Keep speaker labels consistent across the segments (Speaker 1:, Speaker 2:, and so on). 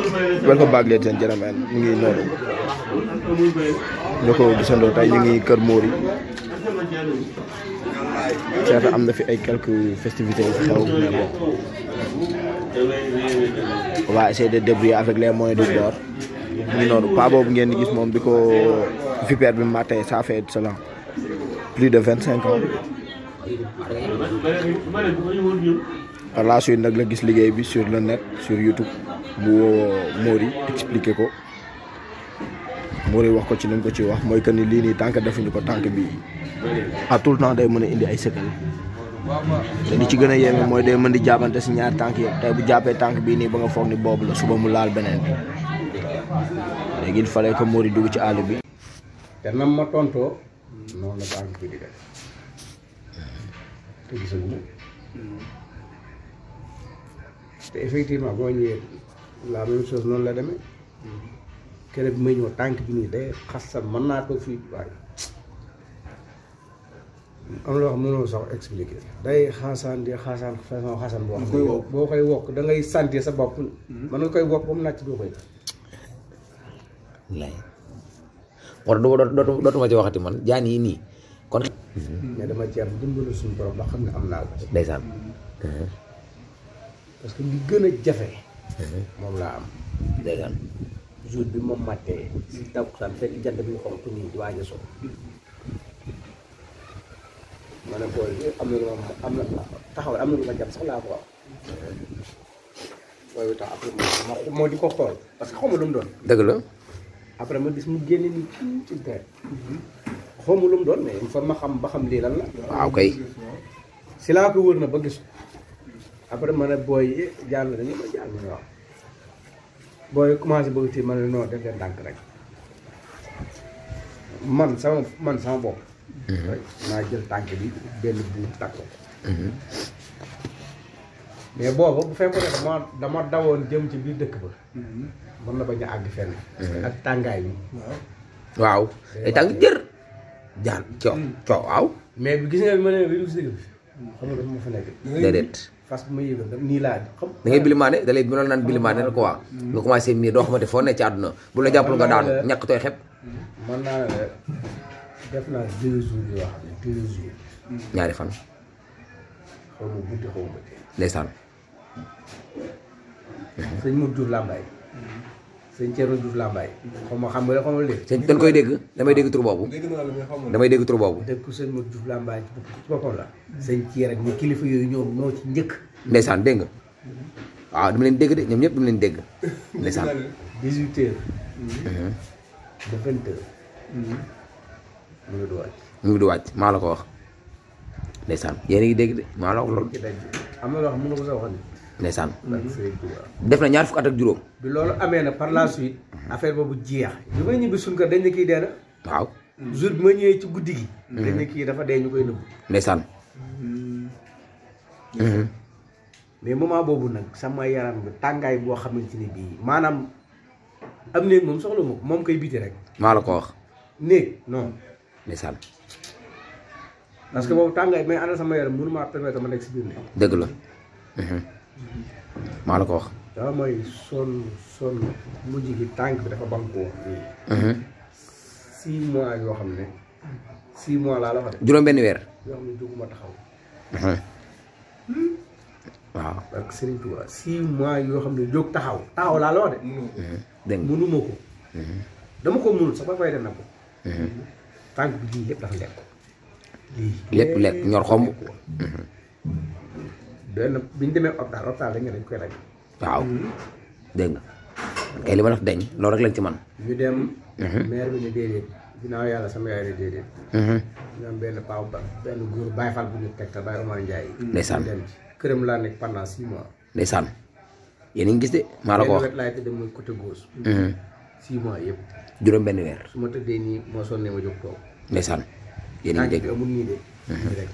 Speaker 1: welcome back ladies and gentlemen ñu ngi noonu ñu ko gisandoo tey ñu ngi Kër Mori certes am na fi ay quelques festivités yu fi xew mais bon on va essayer de débrouiller avec les moyens du bord mu ngi noonu pas boobu ngeen di gis moom bi ko vipère bi mattee ça fait cela plus de vingt cinq ans par la suite nag la gis liggéey bi sur le net sur YouTube mu woo Mori expliqué ko Mori wax ko ci li mu ko ci wax mooy que ni lii nii tànk defuñu ko tànk bi à tout le temps day mën a indi ay sëkkal te li ci gën a yéeme mooy day mën di jàppante si ñaari tànk yëpp tey bu jàppee tànk bii nii ba nga foog ni boobu la suba mu laal beneen bi léegi il fallait que Mori dugg ci àll bi.
Speaker 2: te nam ma tontoo noonu la tànk bi di def te gisagu te effectivement boo ñëwee la même chose noonu la demee kere bi may ñëw tànk bi nii day xasal mën naa toog fii waaye am loo xam mënoo sax expliquer day xaasaan di xaasaan façon xaasaan boo xam ne boo koy wokk da ngay sentir sa bopp mën nga koy wokk ba mu nàcc doo koy
Speaker 3: lay war du dootu dootuma ci waxati man jaan yi nii kon
Speaker 2: mais dama ci am dimbalu suñu borom ba xam ne am naa ko
Speaker 3: ndeysaan
Speaker 2: parce que li gën a jafe moom laa am
Speaker 3: ndeysaan
Speaker 2: jour bi moom màttee si takkusaan fekk jant bi xonk nii di waaj a so ma ne booy am na lu ma am na taxawal am na lu ma jàpp sax laa ko wax booy bi tax après ma moo di ko xool parce que xaw ma lu mu doon
Speaker 3: dëgg la
Speaker 2: après ma gis mu génne ni kii ci der xaw ma lu mu doon mais il faut ma xam ba xam lii lan la
Speaker 3: waaw kay
Speaker 2: si laa ko wër na ba gis ko après ma ne booy yi jàll dañu ma jàll ñu wax booy commencé bëgg ci ma ne non def leen ndànk rek man sama man sama bopp naa jël tànk bi benn buur takk ko mais booba bu fekkoon ne dama dama dawoon jëm ci biir dëkk ba mën na bañ a àgg fenn ak tàngaay bi
Speaker 3: waaw day tàng jër jaan coo coo waaw
Speaker 2: mais bi gis nga bi ma ne bi du si dëgg bi xam nga dafa ma fa nekk
Speaker 3: déedéet
Speaker 2: fas bu ma yéegoon daf nii laa xam
Speaker 3: da ngay bilimaane da lay bi naan bilimaane rek quoi nga commencé miir doo xamante foo ne ci àdduna bu la jàppul nga daanu ñàkk tooy xep
Speaker 2: man naa ne la def naa deux jours yoo xam ne deux jours
Speaker 3: ñaari fan
Speaker 2: xaw ma guddi xaw ma tey
Speaker 3: ndeysaan
Speaker 2: sëñ Modou Diouf Lambaye sëñ Thierno Diouf Lambaye xaw ma xam nga xaw ma léegi
Speaker 3: sëñ dañ koy dégg damay dégg tur boobu damay dégg tur boobu
Speaker 2: dëkk sëñ Modou Diouf Lambaye ci bopp- ci boppam la sëñ Thierno ak ñi kilifa yooyu ñoom ñoo ci njëkk
Speaker 3: ndeysaan dégg nga waaw dama leen dégg de ñoom ñëpp dama leen dégg ndeysaan
Speaker 2: dix-huit heures ba vingt heures mu ngi du wàcc
Speaker 3: mu ngi du wàcc maa la ko wax ndeysaan yéen a ngi dégg de maa la wax loolu
Speaker 2: ci daj am na loo xam ne mënu ko sa wax ni
Speaker 3: ndeysaan
Speaker 2: ak Serigne Touba
Speaker 3: def na ñaar fukk at ak juróom
Speaker 2: bi loolu amee na par la suite affaire boobu jeex bi may ñibbi suñ kër dañ ne kii dee na
Speaker 3: waaw
Speaker 2: jour bi ma ñëwee ci guddi gi dañ ne kii dafa dee ñu koy nëbbu
Speaker 3: ndeysaan
Speaker 2: mais moment boobu nag sama yaram bi tàngaay boo xamante ni bii maanaam am néeg moom soxla ma ko moom koy biti rek
Speaker 3: maa la ko wax
Speaker 2: néeg non
Speaker 3: ndeysaan
Speaker 2: parce que boobu tàngaay mais àndal sama yaram mënu maa permettre ma nekk si biir néeg
Speaker 3: dëgg la maa la ko wax
Speaker 2: dama mooy sonn sonn mujj gi tànk bi dafa bankoo nii six mois yoo xam ne six mois laa la fa def
Speaker 3: juróom benn weer
Speaker 2: yoo xam ne jóguma taxaw
Speaker 3: waaw
Speaker 2: ak Serigne Touba six mois yoo xam ne jóg taxaw taxaw laa la wax de
Speaker 3: dégg nga
Speaker 2: mënuma ko dama ko mënul sax ba fay def na ko tànk bi lii lépp dafa lekk lii
Speaker 3: lépp lekk ñor xomb
Speaker 2: benn bi ñu demee hôpital hôpital dañ ne dañ koy raj
Speaker 3: waaw dégg nga kay li ma def deñ loolu rek lañ ci man
Speaker 2: ñu dem maire bi ne déedéet ginnaaw yàlla sama yaay ne déedéet ñu am benn paaw ba benn góor Baye Fall bu ñu tegtal Baye Omar Ndiaye
Speaker 3: Ndeysaan.
Speaker 2: ñu dem ci këram laa nekk pendant six mois
Speaker 3: ndeysaan yéen a ngi gis de maa la ko
Speaker 2: benn
Speaker 3: wax
Speaker 2: wet laay tëdd mooy côté gauche six mois yëpp
Speaker 3: juróom benn weer
Speaker 2: su ma tëddee nii moo sonnee ma jóg toog
Speaker 3: ndeysaan yéen a ngi
Speaker 2: tànk bi
Speaker 3: dégg
Speaker 2: amul nii de rek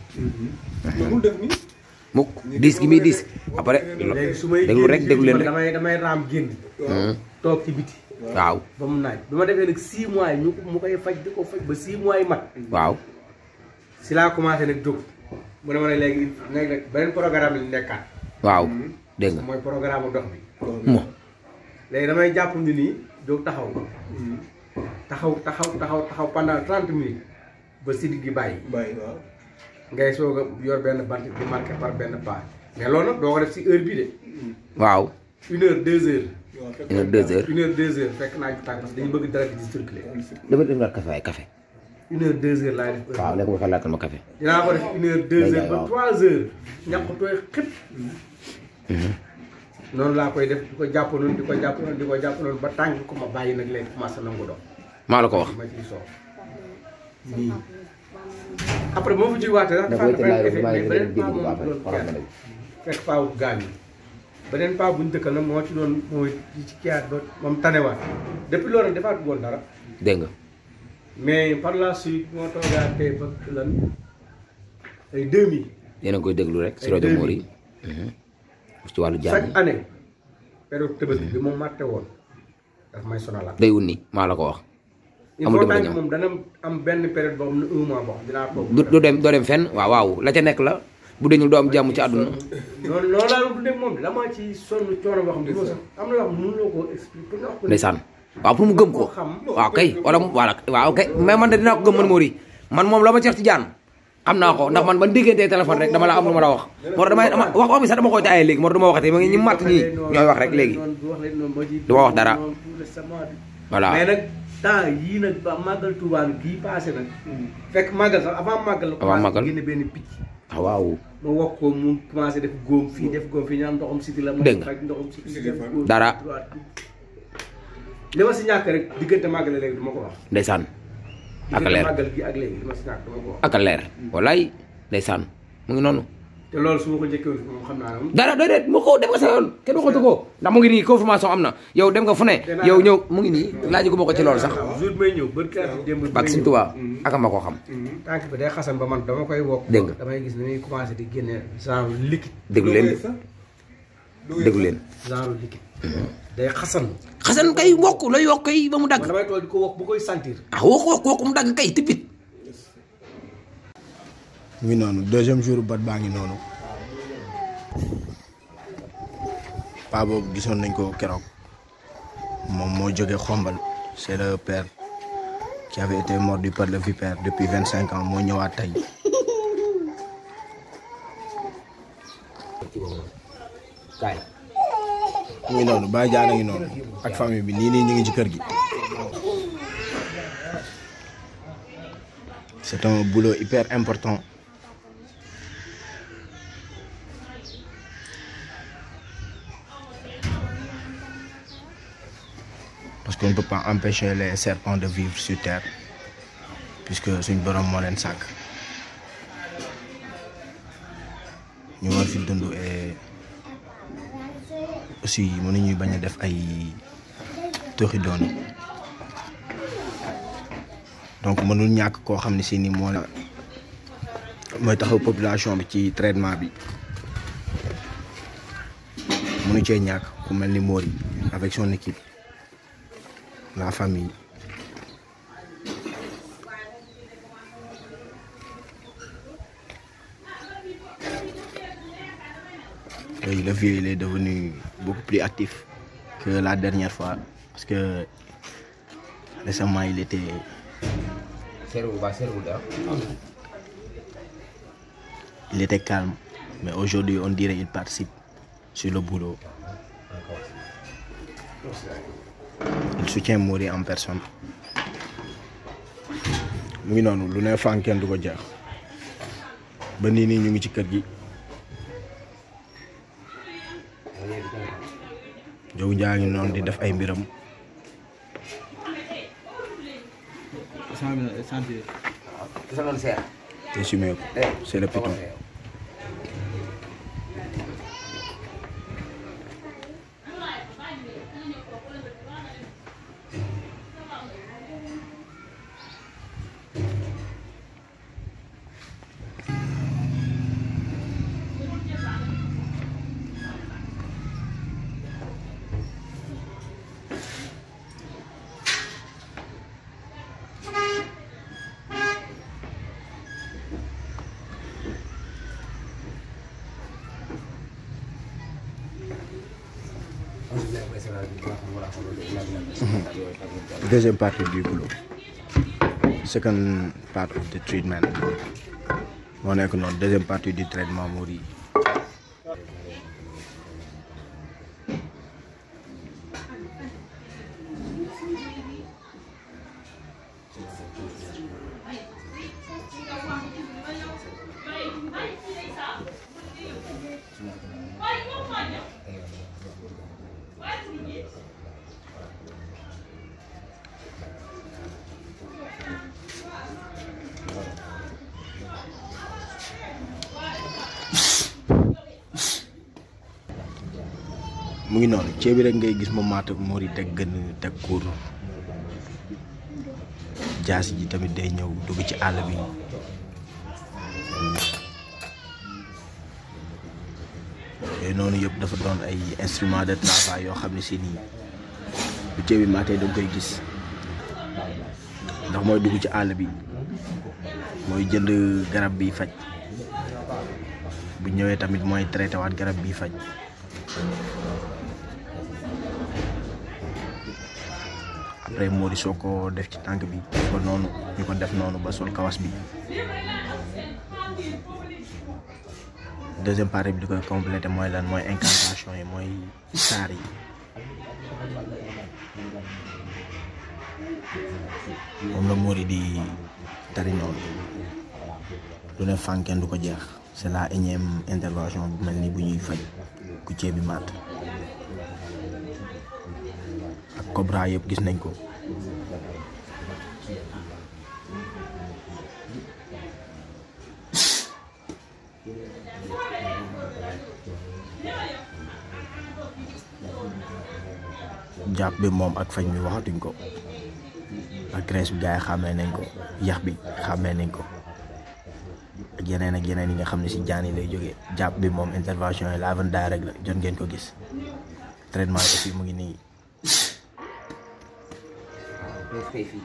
Speaker 3: mukk diis gi muy diis après
Speaker 2: léegi su may
Speaker 3: déglu rek
Speaker 2: génn
Speaker 3: déglu leen
Speaker 2: man
Speaker 3: rek
Speaker 2: damay damay raam génn toog ci biti
Speaker 3: waaw
Speaker 2: ba mu naaj bi ma defee nag six mois yi ñu ko mu koy faj di ko faj ba six mois yi mat
Speaker 3: waaw
Speaker 2: si laa commencé nag jóg mu ne ma ne léegi léegi nag beneen programme lañu nekkaat
Speaker 3: waaw dégg nga
Speaker 2: mooy programme ndox bi
Speaker 3: mo
Speaker 2: léegi damay jàpp ni nii jóg taxaw taxaw taxaw taxaw taxaw pendant trente minutes ba sidit gi bàyyi
Speaker 4: bàyyi waaw.
Speaker 2: ngay soog a yor benn bant di marqué par benn pas mais loolu nag doo ko def si heure bi de
Speaker 3: waaw
Speaker 2: une heure deux heures
Speaker 4: waaw fekk
Speaker 3: une heure deux heures
Speaker 2: une heure deux heures fekk naa ci tàng parce que dañu bëgg dara di circuler
Speaker 3: dama dem daal café ay café
Speaker 2: une heure deux heures laay def
Speaker 3: waaw
Speaker 2: heure
Speaker 3: léegi ma fa laajal ma café
Speaker 2: dinaa ko def une heure deux
Speaker 3: Day
Speaker 2: heures ba
Speaker 3: jaay, waaw.
Speaker 2: trois heures ñàkk tooy xëpp noonu laa koy def di ko jàpp noonu di ko jàpp noonu di ko jàpp noonu ba tàng ko ma bàyyi nag léegi commencé nangu dox
Speaker 3: maa la ko wax
Speaker 2: ma ciy soow nii après moo fa ci waatee sax
Speaker 3: da
Speaker 2: dafa
Speaker 3: koy
Speaker 2: am
Speaker 3: te
Speaker 2: benn
Speaker 3: laaj
Speaker 2: effet
Speaker 3: maa
Speaker 2: mais
Speaker 3: ngi leen
Speaker 2: beneen
Speaker 3: dégg
Speaker 2: paa
Speaker 3: bu baax rek xoolal
Speaker 2: moom du doon
Speaker 3: ma
Speaker 2: kenn
Speaker 3: ne
Speaker 2: fekk paa bu gaañ yi beneen paa buñ dëkkal nag moo ci doon mooy di ci kiyaat ba moom tanewaat depuis loolu nag defaat woon dara
Speaker 3: dégg nga
Speaker 2: mais par la suite moo toogaatee ba lan ay 2000
Speaker 3: yéen a ngi koy déglu rek si
Speaker 2: Ay
Speaker 3: rajo
Speaker 2: deux
Speaker 3: Mori ci wàllu jàmm
Speaker 2: chaque année période Tabaski bi moom màtte woon daf may sonalaat
Speaker 3: day wut ni maa la ko wax
Speaker 2: il
Speaker 3: amul
Speaker 2: faut
Speaker 3: dama
Speaker 2: tant que
Speaker 3: ñëw.
Speaker 2: moom dana am benn période boo xam ne un mois boo xam dinaa toog
Speaker 3: du du dem doo dem fenn waaw waaw la ca nekk la bu dañu doo am jàmm ci àdduna
Speaker 2: noonu noonu laa doon dundee moom dama ci sonn coono boo xam ne sax am na yoo xam ne mënuloo koo expliquer pour nga wax ko
Speaker 3: ndeysaan waaw pour mu gëm ko waaw kay wala mu voilà waaw kay mais man de dinaa ko gëm man Mori man moom la ma ceex ci jaan am naa ko ndax man ban diggantee téléphone rek dama la am lu ma la wax moo tax damay dama wax wax bi sax dama koy taaye léegi moo tax du ma waxatee ma ngi ñi matt ñii ñooy wax rek léegi du ma wax dara. voilà
Speaker 2: mais nag temps yii nag ba màggal Touba bii passé nag fekk màggal sax avant màggal la
Speaker 3: Avant
Speaker 2: commencé
Speaker 3: màggal.
Speaker 2: génne benn picc
Speaker 3: ah waaw
Speaker 2: ma wax ko mu commencé def góom fii def góom fii ñu am ndoxum siti la ma
Speaker 3: Dégg nga.
Speaker 2: faj ndoxum siti def góom
Speaker 3: Dara.
Speaker 2: li ma si ñàkk rek diggante màggal léegi du ma ko wax
Speaker 3: ndeysaan ak a
Speaker 2: diggante
Speaker 3: leer
Speaker 2: màggal gi ak léegi li ma si ñàkk du ma ko wax
Speaker 3: ak a leer walaay ndeysaan mu ngi noonu
Speaker 2: te loolu su ma ko njëkkee woon moom xam naa ne moom
Speaker 3: dara doy det mu ko dem nga sa yoon kenn waxatu ko ndax mu ngi nii confirmation am na yow dem nga fu ne yow ñëw mu ngi nii laaj ko ma ko ci loolu sax
Speaker 2: jour bi may ñëw bër kii ak démb bi
Speaker 3: bak
Speaker 2: may
Speaker 3: Sëñ
Speaker 2: ñëw.
Speaker 3: Tuubaa ak ma koo xam
Speaker 2: tànk bi day xasan ba man dama koy wokk
Speaker 3: Dégg nga.
Speaker 2: damay gis ni muy commencé di génne genre liquide
Speaker 3: déglu leen déglu leen
Speaker 2: genre liquide day xasan
Speaker 3: xasan kay wokk lay wokk kay ba mu dagg
Speaker 2: man damay toog di ko wokk bu koy sentir
Speaker 3: ah wokk wokk wokk mu dagg kay tippit
Speaker 1: mu ngi noonu deuxième jour bat baa ngi noonu paa boobu gisoon nañ ko keroog moom moo jóge xombal c'est le père qui avait été mordu par le vipère depuis vingt cinq ans moo ñëwaat tey
Speaker 3: kaay
Speaker 1: mu ngi noonu Baye Diagne a ngi noonu ak famille bi nii nii ñu ngi ci kër gi c'est un boulot hyper important parce qu'on ne peut pas empêcher les serpents de vivre sur terre puisque suñ borom moo leen sàkk ñu war fi dund et aussi mënuñuy bañ a def ay toxi doon donc mënul ñàkk koo xam ne si ni moo la mooy taxaw population bi ci traitement bi mënu cee ñàkk ku mel ni Mori avec son équipe la famille Oui, le vieux il est devenu beaucoup plus actif que la dernière fois parce que récemment il était
Speaker 3: seerewul ba seerewul dara
Speaker 1: il était calme mais aujourd'hui on dirait il participe sur le boulot il soutient Mori en personne mu ngi noonu lu ne fànn kenn du ko jeex ba nii nii ñu ngi ci kër gi jow njaa ngi noonu di def ay mbiram
Speaker 3: ki sa noonu seer
Speaker 1: te sumé ko c'est le piton
Speaker 3: alhamdulilah
Speaker 1: deuxième partie du boulot second part of the treatment moo nekk noonu deuxième partie du traitement moo di mu ngi noonu ceeb bi rek ngay gis moom maata moo di teg gën teg kuur jaas ji tamit day ñëw dugg ci àll bi yooyu noonu yëpp dafa doon ay instrument de travail yoo xam ne si nii bu ceeb bi maatee da nga koy gis ndax mooy dugg ci àll bi mooy jënd garab bi faj bu ñëwee tamit mooy traité waat garab bi faj après moo di soo ko def ci tànk bi ba noonu ñu ko def noonu ba sol kawas bi deuxième partie bi di koy complété mooy lan mooy incantation yi mooy saar yi moom la Mori di tari noonu lu ne fànkeen du ko jeex c'est la énième intervention bu mel ni bu ñuy faj ku ceeb bi maat ak Cobra yëpp gis nañ ko jàpp bi moom ak fañ mi waxatuñ ko ak graisse bi gars yi xàmmee nañ ko yax bi xàmmee nañ ko ak yeneen ak yeneen yi nga xam ne si jaan yi lay jógee jàpp bi moom intervention yi la avant direct la jot ngeen ko gis traitement yi aussi mu ngi nii
Speaker 3: mais tey fii.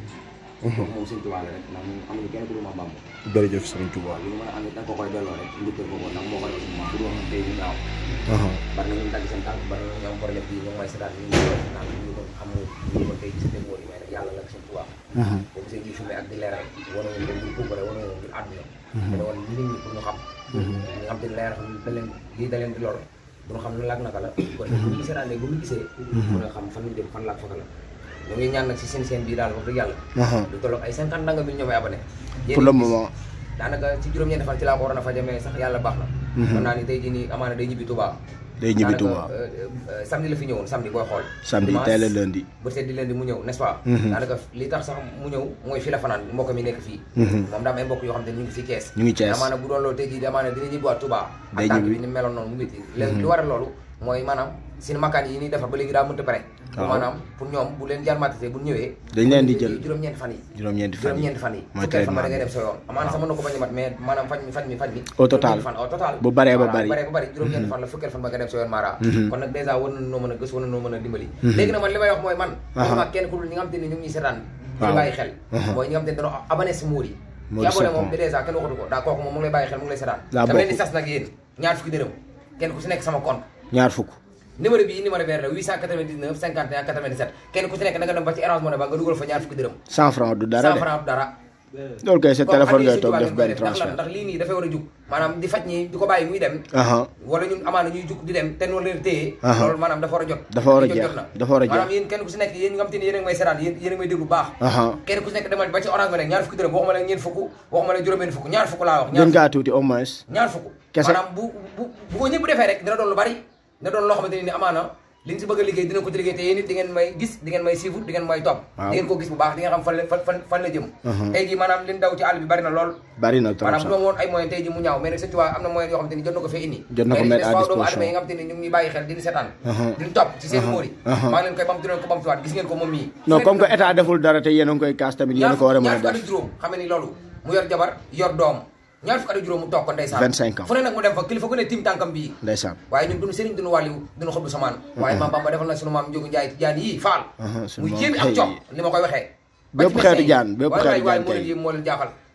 Speaker 3: kooku moom sëñ Tuubaa la rek ndax ñun amuñu kenn ku dul Maam Bamba.
Speaker 1: jërëjëf Sëriñ Tuubaa
Speaker 3: waaw li mu mën a am it da nga ko koy delloo rek njukkal ko ko ndax moo koy aussi moom bu dul woon tey ñu ñaaw. bari na ñu dagg seen tànk bari na ñu am problème bii ñoom mooy seetaan ñu ngi koy naan ñu ko xam ñu ko tey gis déggoo yi mais nag yàlla la ak sëñ Tuubaa. boobu sëñ bi filmé ak di leeral wane woon leen ngir puukare wane woon ngir àdduna. dana woon nit ñi pour ñu xam. ñu xam te leeral xam da leen lii da leen di lor duñu xam lu laag naka la kon bu ñu seetaanee bu ñu gisee mën a xam fan ñu dem fan laag faka la ñu ngi ñaan nag si seen seen bii daal wax dëgg yàlla lu tolloog ay cinquante nanga bi ñoo may abonné
Speaker 1: pour le moment
Speaker 3: daanaka ci juróom-ñeenti fan ci laa ko waroon a faje mais sax yàlla baax na mën naa ni tey jii nii amaana day ñibbi Touba
Speaker 1: day ñibbi
Speaker 3: daanaka,
Speaker 1: Touba
Speaker 3: euh, euh, samedi la fi ñëwoon samedi booy xool
Speaker 1: samedi
Speaker 3: Dimanche,
Speaker 1: tey la lundi
Speaker 3: ba seet di leen di mu ñëw n'est-ce pas daanaka li tax sax mu ñëw mooy fii la fanaan mbokk mi nekk fii moom daa am ay mbokk yoo xam te ne ñu ngi fii Thiès
Speaker 1: ñu ngi Thiès
Speaker 3: amaana bu doon loolu tey jii amaana dina ñibbiwaat Touba ak
Speaker 1: Day
Speaker 3: tànk
Speaker 1: ñibbi.
Speaker 3: bi ni meloon noonu mu métti léegi lu waral loolu mooy maanaam seen makkaan yi ñuy defar ba léegi daa mënta pare
Speaker 1: Waaw.
Speaker 3: maanaam pour ñoom bu leen jarmatisé bu ñëwee
Speaker 1: dañ leen di jël
Speaker 3: juróom-ñeenti fan yi
Speaker 1: juróom-ñeenti fan yi
Speaker 3: juróom-ñeenti fan yi
Speaker 1: mooy
Speaker 3: fukkeel fan ba
Speaker 1: traitement
Speaker 3: da ngay
Speaker 1: bi
Speaker 3: dem sa yoon amaana sax mën na ko bañ a mat mais maanaam faj mi faj mi faj mi
Speaker 1: Au total.
Speaker 3: juróom-ñeenti fan au total
Speaker 1: bu baree ba
Speaker 3: Voilà,
Speaker 1: bari
Speaker 3: bu baree ba bari juróom-ñeenti fan la fukkeel fan ba nga dem sa yoon maara kon nag dèjà war na noo mën a gës war na noo mën a dimbali léegi nag man li may wax mooy man ma kenn ku dul ñi nga xam te ne ñu ngi ñuy seetaan di
Speaker 1: Waaw.
Speaker 3: bàyyi xel mooy ñi nga xam te ne dañoo abonné si muur yi
Speaker 1: Mour
Speaker 3: ki abonné
Speaker 1: Sapon.
Speaker 3: moom dèjà kenn waxatu ko daa kooku moom mu ngi lay bàyyi xel mu ngi lay seetaan
Speaker 1: Daa
Speaker 3: dama leen di
Speaker 1: bokk.
Speaker 3: sas nag yéen ñaar fukki dërëm kenn ku si nekk sama compte
Speaker 1: ñaar fukk
Speaker 3: numéro bii numéro vert la 899 51 97 kenn ku si nekk da nga dem ba ci Orange Money ba nga dugal fa ñaar fukki dërëm
Speaker 1: cent franc du dara
Speaker 3: 100
Speaker 1: de
Speaker 3: francs dara
Speaker 1: loolu kay sa
Speaker 3: comme
Speaker 1: téléphone
Speaker 3: addiya
Speaker 1: ngay toog
Speaker 3: Sëñ
Speaker 1: def
Speaker 3: Tuubaa
Speaker 1: benn
Speaker 3: ngeen koy def. ndax lan
Speaker 1: transfert
Speaker 3: ndax lii nii dafay war a jug maanaam di faj ñi di ko bàyyi muy dem
Speaker 1: aha
Speaker 3: wala ñun amaana ñuy jug di dem te noonu leen téye
Speaker 1: Aha.
Speaker 3: loolu maanaam dafa war a jot
Speaker 1: Dafa war a
Speaker 3: Jot
Speaker 1: jeex.
Speaker 3: jot na.
Speaker 1: Dafa war a jeex.
Speaker 3: maanaam yéen kenn ku si nekk yéen ñi nga xam te ni yéen a ngi may seetaan yéen yéen a ngi may déglu bu baax
Speaker 1: aha
Speaker 3: kenn ku si nekk demal ba ci orange ba nekk ñaar fukki dërëm waxuma la ñeent fukk waxuma la juróom-benn fukk ñaar fukk laa wax ñaar
Speaker 1: gën ngaa tuuti au moins
Speaker 3: ñaar fukk
Speaker 1: Kese.
Speaker 3: maanaam bu bu bu ko ñëpp defee rek dina doon lu bari dina doon loo xamante ni amaana li ñu si bëgg a liggéey dina ko ci liggéey te yéen it di ngeen may gis di ngeen may suivre di ngeen may topp
Speaker 1: Waaw.
Speaker 3: di ngeen ko gis bu baax di ngeen xam fan la fan fan fan la jëm tey jii maanaam li ñu daw ci àll bi bari na lool
Speaker 1: bari na trop
Speaker 3: maanaam
Speaker 1: sax
Speaker 3: bu doon woon ay moyens tey jii mu ñaaw mais nag Sëñ Tuubaa am na moyens yoo xamante ni jot na ko fee indi
Speaker 1: Jot na ko
Speaker 3: mais
Speaker 1: mettre à
Speaker 3: n'est-ce pas doomu
Speaker 1: disposition.
Speaker 3: aadama yi nga xamante ni ñu ngi ñuy bàyyi xel di ñu seetaan
Speaker 1: Aha.
Speaker 3: di ñu topp ci seen
Speaker 1: Aha.
Speaker 3: móor yi
Speaker 1: Aha.
Speaker 3: maa ngi leen koy bam di leen ko bamtuwaat gis ngeen ko moom mii
Speaker 1: non comme que état deful dara te yéen a ngi koy kaas tamit yéen a ko war a mën a
Speaker 3: ñaar fukk
Speaker 1: def
Speaker 3: ak juróom xam ne ni loolu mu yor jabar yor doom ñaar fukk ak juróom mu toog ko ndeysaan
Speaker 1: 25 ans.
Speaker 3: fu ne nag mu dem fa kilifa gu ne tim tànkam bii
Speaker 1: ndeysaan
Speaker 3: waaye ñun duñu sëriñ duñu wàlliw duñu xob du samaan waaye maam Bamba defal na sunu maam Njógu Njaay jaan yii faal
Speaker 1: Aha, sunu
Speaker 3: mu
Speaker 1: maam
Speaker 3: yéemi ak
Speaker 1: xëy.
Speaker 3: coob ni ma koy waxee
Speaker 1: Bépp xeetu jaan, bépp xeetu
Speaker 3: waaye
Speaker 1: jaan
Speaker 3: moo leen
Speaker 1: kay.
Speaker 3: yéem moo leen jaaxal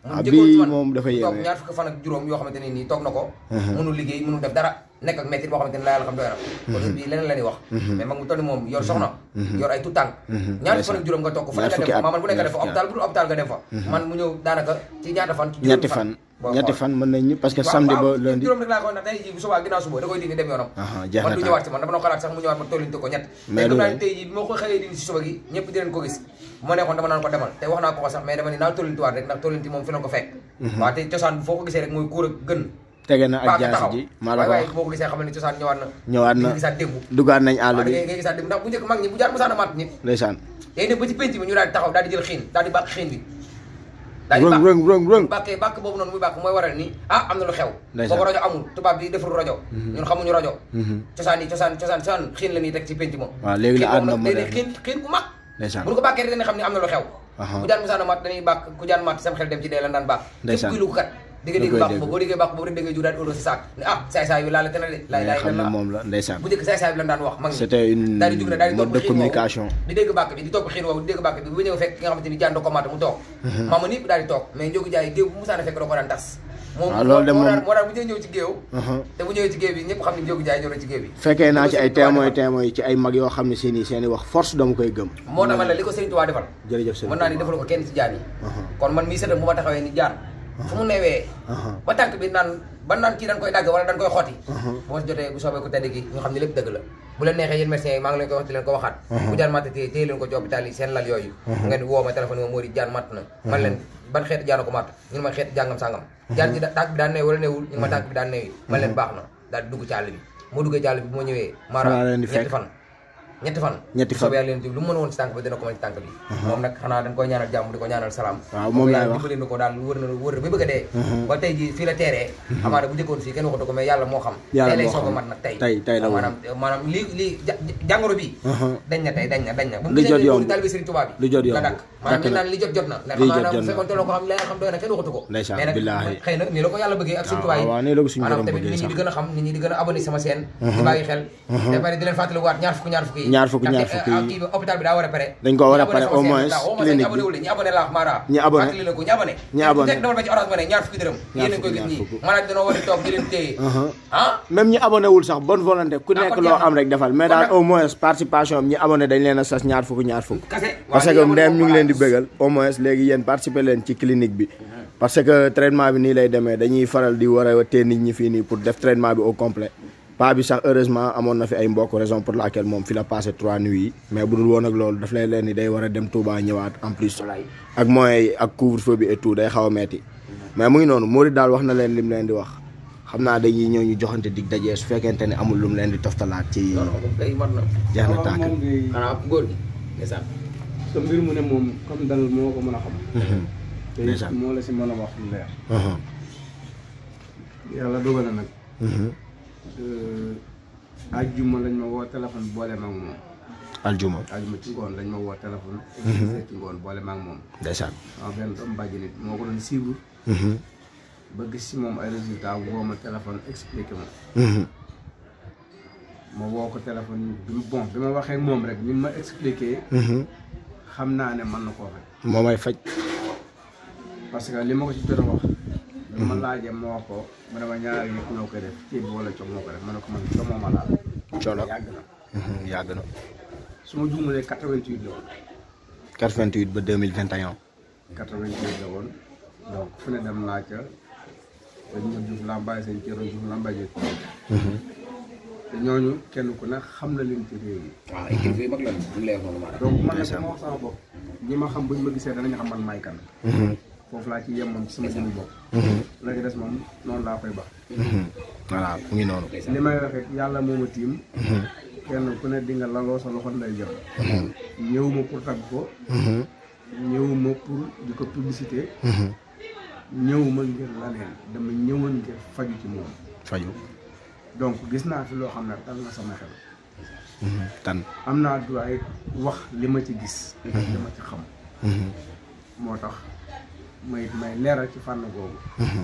Speaker 1: Ah,
Speaker 3: njëkkoon ci
Speaker 1: bii
Speaker 3: man
Speaker 1: moom dafa
Speaker 3: toog
Speaker 1: yéeme.
Speaker 3: ñaar fukki fan ak juróom yoo xamante ne nii toog na ko mënul liggéey mënul def dara nekk ak métti boo xamante ne la yàlla xam doy na kon bii leneen la ñuy wax mais mag mu toll ni moom yor soxna yor ay tout tànk ñaar fukki fan ak juróom nga toog ko fa
Speaker 1: Ñaar
Speaker 3: nga
Speaker 1: fukki
Speaker 3: dem fa
Speaker 1: at.
Speaker 3: maa man bu nekk
Speaker 1: Ñaar
Speaker 3: def fa
Speaker 1: fukki
Speaker 3: hôpital bu dul hôpital nga dem fa man mu ñëw daanaka ci ñaata fan ci juróomi
Speaker 1: ñetti fan
Speaker 3: boo
Speaker 1: ñetti
Speaker 3: xool.
Speaker 1: fan mën nañ ñi parce que
Speaker 3: waaw
Speaker 1: samedi
Speaker 3: waaw
Speaker 1: ba lundi
Speaker 3: juróom rek laa ko ndax tey jii bu subaa ginnaaw suba da koy dindi dem yoonam
Speaker 1: Aha, jeex
Speaker 3: man
Speaker 1: na
Speaker 3: du
Speaker 1: tànk.
Speaker 3: ñëwaat ci man dama doon xalaat sax mu ñëwaat ma tollinte ko ñett
Speaker 1: Mais
Speaker 3: te
Speaker 1: du
Speaker 3: gëm naa
Speaker 1: lay.
Speaker 3: ne tey jii bi ma ko xëyee dindi si suba gi ñëpp dinañ ko gis bu ma neexoon dama naan ko demal te wax naa ko ko sax mais dama ne naa tollintiwaat rek ndax tollinti moom fi la ko fekk waaw te cosaan bi foo ko gisee rek mooy kuur ak gën
Speaker 1: tege na ak
Speaker 3: paaka
Speaker 1: jaasi
Speaker 3: taxaw
Speaker 1: ji maa la
Speaker 3: waaye
Speaker 1: ko
Speaker 3: waaye
Speaker 1: wax
Speaker 3: boo ko gisee xamal ne cosaan ñëwaat na
Speaker 1: ñëwaat na
Speaker 3: di nga gisaat démb
Speaker 1: dugaat nañ àll
Speaker 3: waaw da
Speaker 1: bi
Speaker 3: ngay ngay gisaat démb ndax bu njëkk mag ñi bu jaar musaana maat nit
Speaker 1: ndeysaan
Speaker 3: day dem ba ci penc bi ñu daal di taxaw daal di jël xiin daal di bàq xiin bi daal di
Speaker 1: rëng
Speaker 3: bàq
Speaker 1: rëng rëng rëng
Speaker 3: bàkkee bàkk boobu noonu muy bàkk mooy waral ni ah am na lu xew
Speaker 1: Ndeysaan.
Speaker 3: boobu rajo amul tubaab bi defarul rajo ñun xamuñu rajo cosaan yi cosaan cosaan cosaan xiin la ñuy teg ci penc moom
Speaker 1: waaw léegi la
Speaker 3: xiin boobu
Speaker 1: àdduna
Speaker 3: nag day
Speaker 1: moderne.
Speaker 3: xiin xiin bu mag
Speaker 1: ndeysaan
Speaker 3: bu ñu ko bàkkee rek dañuy xam ne am na lu xew
Speaker 1: Aha.
Speaker 3: ku jaan musaana mat dañuy bàkk ku jaan mat sam xel dem ci dee lan daan bàkk
Speaker 1: Ndeysaan.
Speaker 3: képp kuy lu kat di nga
Speaker 1: Da
Speaker 3: dégg
Speaker 1: koy
Speaker 3: bàkk
Speaker 1: dégg.
Speaker 3: boobu boo déggee bàkk boobu rek da ngay ju daal di óoloo si saak ne ah saay saay bi laala te na de laay
Speaker 1: nga
Speaker 3: laay
Speaker 1: xam ne
Speaker 3: la
Speaker 1: moom la ndeysaan
Speaker 3: bu njëkk saay saay bi lan daan wax mag ñi
Speaker 1: C'était une
Speaker 3: daal di jug ne daal di
Speaker 1: mode
Speaker 3: topp
Speaker 1: de
Speaker 3: xiin woowu
Speaker 1: communication.
Speaker 3: di dégg bàkk bi di topp xiin woowu di dégg bàkk bi bu ñëw fekk ki nga xamante ni jaan da ko maata mu toog maama nii daal di toog mais njógu jaay géew bu musaana fekk da ko daan tas moom
Speaker 1: waaw loolu de
Speaker 3: moo
Speaker 1: moom-
Speaker 3: daan moo daan bu ñëwee ñëw ci géew
Speaker 1: Aha.
Speaker 3: te bu ñëwee ci géew bi ñëpp xam ne njógu jaay ñëw na ci géew bi
Speaker 1: fekkee naa ci ay
Speaker 3: Li ko Sëriñ Tuubaa
Speaker 1: témoin
Speaker 3: defal.
Speaker 1: témoin ci ay mag yoo xam ne seeni seeni wax force dama koy gëm
Speaker 3: moo tax man la li ko Sëriñ Tuubaa defal
Speaker 1: jërëjëf sëñ
Speaker 3: mën naa ni defalu ko kenn ci jaan yi kon man mii sëtam bu ma taxawee ni jaan fu mu newee ba tànk bi naan ba naan kii dañ koy dagg wala dañ koy xotti bu ma si jotee bu soobee ko tedd gi ñu xam ne lépp dëgg la bu leen neexee yéen médecins yi maa ngi leen koy wax di leen ko waxaat bu jaan matt téye téye leen ko ci hôpital yi seen lal yooyu ngeen woo ma téléphone yi ma Mori jaan matt na man leen ban xeeti jaan ko matt ñu ne ma xeeti jàngam sàngam jaan ji da- tànk bi daan neew wala neewul ñu ne ma tànk bi daan neewi man leen baax na daal di dugg ci àll bi moo duggee ci àll bi bu ma ñëwee
Speaker 1: Xanaa
Speaker 3: maara
Speaker 1: leen di
Speaker 3: ñetti
Speaker 1: fekk.
Speaker 3: fan ñetti fan
Speaker 1: Ñetti
Speaker 3: bu
Speaker 1: fan.
Speaker 3: soobee yàlla leen lu mu mën woon ci tànk bi dina ko mën ci tànk bi moom nag xanaa dañ koy ñaanal jàmm di ko ñaanal salaam
Speaker 1: Waaw, moom laay wax.
Speaker 3: dimbali na ko daal wër na wër na ba bëgg a dee ba tey ji fii la teeree amaana bu njëkkoon fii kenn waxatu ko mais yàlla moo xam
Speaker 1: Yàlla
Speaker 3: tey lay
Speaker 1: moo
Speaker 3: soog a
Speaker 1: xam.
Speaker 3: mat nag tey
Speaker 1: Tey- tey la woon.
Speaker 3: maanaam maanaam lii lii ja- jàngoro bi dañ na tey dañ na dañ na bu
Speaker 1: Lu jot yomb.
Speaker 3: taalibe Sëriñ Tuubaa bi
Speaker 1: Lu jot yomb.
Speaker 3: la dakk maanaam
Speaker 1: Dakk
Speaker 3: li
Speaker 1: na.
Speaker 3: naan li jot jot na ndax
Speaker 1: Lii jot
Speaker 3: maanaam
Speaker 1: jot
Speaker 3: bu
Speaker 1: na.
Speaker 3: fekkoon te loo ko xam la xam doy na kenn waxatu ko
Speaker 1: Ndeysaan,
Speaker 3: mais nag
Speaker 1: billaahi.
Speaker 3: xëy na nii la ko yàlla bëggee ak Sëriñ Tuubaa yi
Speaker 1: waaw, nii la ko suñu
Speaker 3: maanaam
Speaker 1: borom
Speaker 3: tamit
Speaker 1: bëggee
Speaker 3: nit ñi
Speaker 1: sax.
Speaker 3: di gën a xam nit ñi di gën a abonné sama chaîne di bàyyi xel te pare di leen fàttali waat ñaar fukk ñaar fukk yi
Speaker 1: Ñaar fukk, ñaar
Speaker 3: ndaxte,
Speaker 1: fukk yi.
Speaker 3: ah, kii bi hôpital bi daa war a pare
Speaker 1: Dañ ko war a
Speaker 3: Ñi abonné
Speaker 1: pare
Speaker 3: sama
Speaker 1: au
Speaker 3: chaîne
Speaker 1: moins
Speaker 3: bi, waaw, au moins
Speaker 1: clinique
Speaker 3: ñi abonné wul ñi abonné laa Mara
Speaker 1: Ñi abonné.
Speaker 3: fàttali la ko ñi abonné
Speaker 1: Ñi
Speaker 3: Yéen ku
Speaker 1: abonné.
Speaker 3: nekk demal ba ci orange money ñaar fukki dërëm
Speaker 1: Ñaar
Speaker 3: yéen a koy
Speaker 1: fukk,
Speaker 3: gis
Speaker 1: ñaar
Speaker 3: nii
Speaker 1: fukk.
Speaker 3: maanaam dañoo war a toog di leen téye ah
Speaker 1: même ñi abonné wul sax bonne volonté ku
Speaker 3: Ah,
Speaker 1: nekk
Speaker 3: kon
Speaker 1: loo
Speaker 3: jeex na.
Speaker 1: am rek defal mais
Speaker 3: Kon
Speaker 1: daal
Speaker 3: nag-
Speaker 1: au moins participation am ñi abonné dañ leen a sas ñaar fukk ñaar fukk
Speaker 3: kase
Speaker 1: parce que ndeyam ñu ngi leen di bëggal au moins léegi yéen participer leen ci clinique bi parce que traitement bi nii lay demee dañuy faral di war a tee nit ñi fii nii pour def traitement bi au complet pas bi sax heureusement amoon na fi ay mbokk raison pour laquelle moom fi la passé trois nuits yi mais bu dul woon ak loolu daf lay leen ni day war a dem Touba ñëwaat en plus ak moyens yi ak couvre-feu bi et tout day xaw a metti mais mu ngi noonu Mori daal wax na leen lim leen di wax xam naa dañuy ñëw ñu joxante dig dajee su fekkente ne amul lu mu leen di toftalaat ci
Speaker 3: non non moom kay mat na
Speaker 1: jeex na
Speaker 2: waaw
Speaker 1: tàkk
Speaker 2: moom ngay
Speaker 3: xanaa góor gi ndeysaan
Speaker 2: sa mbir mu ne moom comme dal moo ko mën a xam te it
Speaker 1: Ndeysaan.
Speaker 2: moo la si mën a wax lu leer
Speaker 1: Mhm.
Speaker 2: yàlla dogal na nag
Speaker 1: Mhm.
Speaker 2: ajjuma lañ ma woo téléphone boole ma ak moom
Speaker 1: aljuma
Speaker 2: ajjuma ci ngoon lañ ma woo téléphone ci ngoon boole ma ak moom
Speaker 1: ndeysaan
Speaker 2: sama benn doom bàjj nit moo ko doon suivre
Speaker 1: Mhm.
Speaker 2: ba gis si moom ay résultats woo ma téléphone expliqué ma
Speaker 1: Mhm.
Speaker 2: ma woo ko téléphone bi mu bon bi ma waxee ak moom rek ni ma expliqué
Speaker 1: Mhm.
Speaker 2: xam naa ne mën na koo faj
Speaker 1: moo may faj
Speaker 2: parce que li ma ko ci jot a wax bi ma laajee ma wax ko mu ne ma ñaar yëpp ñoo koy def ceeb bi wala coog moo ko def ma ne ko man co moo ma laal
Speaker 1: coono
Speaker 2: yàgg na
Speaker 1: Mhm, yàgg na
Speaker 2: su ma juumalee 88 la woon
Speaker 1: 88 ba 2021
Speaker 2: 88 la woon donc fu ne dem naa ca dañ ma juuf lambaay seen cëro juuf lambaay jël te ñooñu kenn ku ne xam na leen ci réew mi
Speaker 3: waaw ay kilifa yu mag la ñu lay wax noonu maanaam
Speaker 2: donc man nag ma wax sama bopp ñi ma xam buñ ma gisee danañ xam man maay kan
Speaker 1: Mhm.
Speaker 2: foofu laa ci yem moom ci sama jëmmi bopp
Speaker 1: Mhm.
Speaker 2: la ci des moom noonu laa koy bax
Speaker 1: Mhm. voilà mu ngi noonu
Speaker 2: li may wax rek yàlla moo ma tiim kenn ku ne di nga laloo sa loxo nday jot ñëwuma pour tagg ko
Speaker 1: Mhm.
Speaker 2: ñëwuma pour di ko publicité
Speaker 1: Mhm.
Speaker 2: ñëwuma ngir laneen dama ñëwoon ngir faju ci moom
Speaker 1: faju
Speaker 2: donc gis naa fi loo xam ne dal na sama xel
Speaker 1: Mhm. tan
Speaker 2: am naa droit wax li ma ci gis li ma ci xam
Speaker 1: Mhm.
Speaker 2: moo tax may may leeral ci fànn googu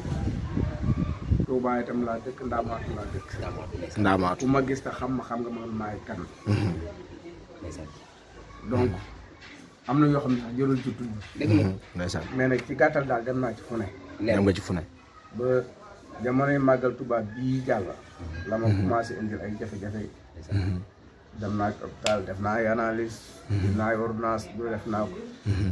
Speaker 2: Tuubaa itam laa dëkk ndaamaatu laa dëkk
Speaker 1: ndaamaatu
Speaker 2: ku ma gis te xam ma xam nga man maay kan
Speaker 1: Mhm.
Speaker 2: donc am na yoo xam ne sax jërul ci tudd
Speaker 3: dëgg la
Speaker 1: ndeysaan
Speaker 2: mais nag ci gàttal daal dem naa ci fu ne
Speaker 3: leer
Speaker 1: dem nga ci fu ne
Speaker 2: ba jamonoy màggal tubaab bii jàll la ma commencé indil ay jafe-jafe dem naa ci hôpital def naa ay analyse def naa ay ordonnance bu def naa ko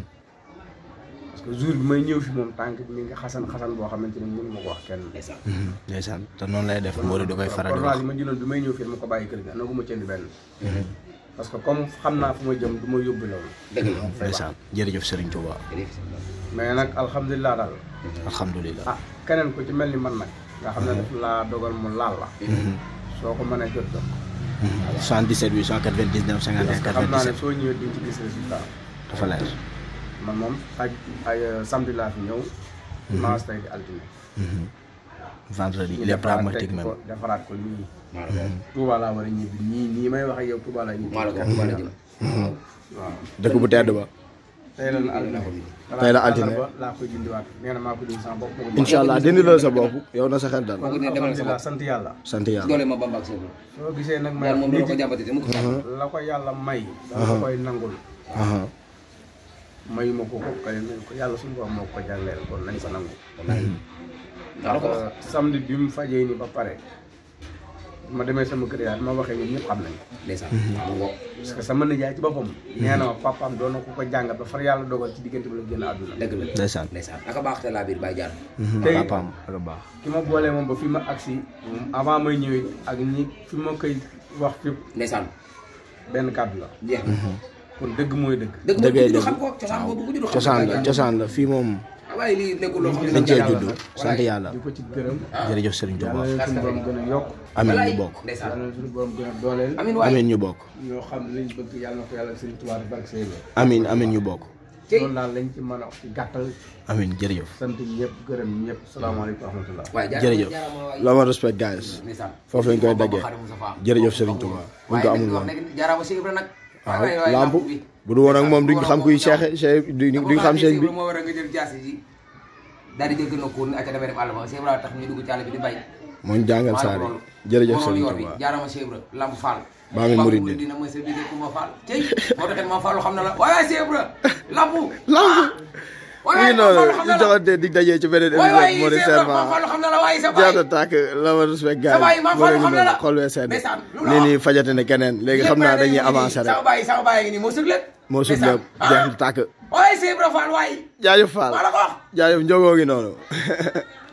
Speaker 2: parce que jour bi may ñëw fi moom tànk bi mi ngi xasan xasan boo xamante ni mënu ma ko wax kenn
Speaker 3: ndeysaan
Speaker 1: ndeysaan te noonu lay def Mori da koy faral di wax
Speaker 2: ordonnance yi ma jëloon bi may ñëw fii dama ko bàyyi kër ga nagu ma cënd benn parce que comme xam naa fu ma jëm du ma yóbbu loolu
Speaker 3: dëgg la
Speaker 1: ndeysaan jërëjëf Serigne Touba
Speaker 3: jërëjëf
Speaker 2: mais nag alhamdulilah daal
Speaker 1: alhamdulilah
Speaker 2: ah keneen ku ci mel ni man nag nga xam ne daf laa dogal mu laal la soo ko mënee jot jot
Speaker 1: 77 899 51
Speaker 2: parce que xam naa ne
Speaker 1: 97
Speaker 2: soo ñëwee diñ ci gis résultat
Speaker 1: dafa leer
Speaker 2: man moom aj ay samedi laa fi ñëw dimanche tey di altine
Speaker 1: vendredi
Speaker 2: ñu
Speaker 1: il est
Speaker 2: defaraat
Speaker 1: pragmatique
Speaker 2: teg
Speaker 1: même
Speaker 2: ko defaraat ko nii
Speaker 3: maa la ko wax
Speaker 2: Touba laa war a ñibbi nii nii may wax ak yow Touba laa ñibbi
Speaker 3: maa la ko wax Touba la jëm
Speaker 2: waaw
Speaker 1: dëkk bu tedd ba
Speaker 2: tey la altine
Speaker 1: Tey la altine.
Speaker 2: ba laa koy dindiwaat nee na maa ko dindi sama bopp moo ko
Speaker 1: incha allah dindi la sa bopp yow na sa xel dal
Speaker 3: kooku ne demal sa
Speaker 2: alhamdulilah
Speaker 3: bopp
Speaker 2: sant yàlla
Speaker 1: sant yàlla
Speaker 3: doole ma bamba ak sëñ
Speaker 2: soo gisee nag may
Speaker 3: yàlla moom doo ko
Speaker 2: nit
Speaker 3: jàmbate te mu ko jàmbat
Speaker 2: la ko yàlla may danga koy nangul
Speaker 1: aha
Speaker 2: mayuma ko ko kay nañ ko yàlla suñu borom moo ko jagleel kon nañ ko nangu
Speaker 3: maa la ko wax
Speaker 2: ndax samedi bi mu fajee ni ba pare ma demee sama kër yaay ma waxee ñun ñëpp xam nañ
Speaker 3: ndeysaan mu ngo
Speaker 2: parce que sama nijaay ci boppam nee na ma papaam doon na ko ko jàngat ba far yàlla dogal ci diggante bi la génn àdduna
Speaker 3: dëgg la
Speaker 1: ndeysaan
Speaker 3: ndeysaan naka baax te laa biir bàyyi jaar
Speaker 2: tey
Speaker 1: papaam ak a baax
Speaker 2: ki ma boolee moom ba fi ma agsi moom avant may ñëwee ak ñi fi ma koy wax fépp
Speaker 3: ndeysaan
Speaker 2: benn kàddu la
Speaker 3: jeex na
Speaker 2: kon dëgg mooy dëgg
Speaker 3: dëgg
Speaker 1: dëggee
Speaker 3: moom du
Speaker 1: dëgg
Speaker 3: xam ko cosaan boobu ku judd xam
Speaker 1: cosaan la cosaan la fii moom
Speaker 3: waaye lii nekkul loo xam ne
Speaker 1: dañ cee
Speaker 2: yàlla
Speaker 1: judd
Speaker 2: nag.
Speaker 1: sant yàlla
Speaker 2: di ko ci gërëm
Speaker 1: jërëjëf Serigne
Speaker 2: yàlla
Speaker 1: Touba
Speaker 2: na suñu borom gën a yokk
Speaker 1: amiin ñu bokk
Speaker 3: ndeysaan
Speaker 2: yàlla na suñu borom gën a dooleel
Speaker 3: amin waay
Speaker 1: amiin ñu bokk
Speaker 2: ñoo xam ne liñ bëgg yàlla na ko yàlla Sëriñ Tuubaa di barke Sëriñ Ba
Speaker 1: amiin amiin ñu bokk
Speaker 3: cey
Speaker 2: loolu daal lañ ci mën a wax ci gàttal
Speaker 1: amiin jërëjëf
Speaker 2: sant ñëpp gërëm ñëpp salaamaaleykum wa rahmatullah
Speaker 3: waaye jaar
Speaker 1: jërëjëf
Speaker 3: jaarama waay
Speaker 1: la ma respect guys
Speaker 3: ndeysaan
Speaker 1: foofu lañ koy daggee
Speaker 3: Xaadimu Mustafaa.
Speaker 1: jërëjëf Serigne Touba buñ ko amul woon
Speaker 3: jaarama Cheikh Ibra nag
Speaker 1: waaw
Speaker 3: waay waay
Speaker 1: lamp
Speaker 3: bi
Speaker 1: bu du woon ak moom duñ xam kuy Cheikh Cheikh duñ duñ xam sëñ bi
Speaker 3: moo war a nga jël jaasi ji daal di jël gën a kuur ni acca damay def àll ba Cheikh Ibra tax ñu dugg ci àll bi di bay
Speaker 1: mooy jàngal saar yi jërëjëf Serigne
Speaker 3: yoon bi
Speaker 1: Touba
Speaker 3: jaarama Cheikh Ibra lamp Fall
Speaker 1: Baa ngeen murid
Speaker 3: dina mooy sa biir Kumba Fall tey moo taxit ma Fall xam na la waay waay Cheikh Ibra lamp
Speaker 1: lamp
Speaker 3: waay
Speaker 1: lii
Speaker 3: waay
Speaker 1: noonu
Speaker 3: Fall xam
Speaker 1: ñu
Speaker 3: na la
Speaker 1: joxante dig dajee ci beneen
Speaker 3: waay waay
Speaker 1: émission moo di
Speaker 3: Cheikh Ibra ma
Speaker 1: serment
Speaker 3: Fall xam na la waay sa baay
Speaker 1: jaata tàkk la ma respect gars
Speaker 3: Sa baay
Speaker 1: yi
Speaker 3: maa
Speaker 1: moo
Speaker 3: Fall
Speaker 1: leen
Speaker 3: xam na la.
Speaker 1: xol wee sedd
Speaker 3: Ndeysaan, lu la
Speaker 1: lii
Speaker 3: wax.
Speaker 1: nii fajate ne keneen léegi xam naa dañuy avancer rek
Speaker 3: sama baay sama baay ngi nii moo sëg lépp
Speaker 1: moo sut lépp jeex tàkk
Speaker 3: waay Cheikh Ibra Fall waay
Speaker 1: jaajëf Fall
Speaker 3: maa la ko wax
Speaker 1: jaajëf njogoo ngi noonu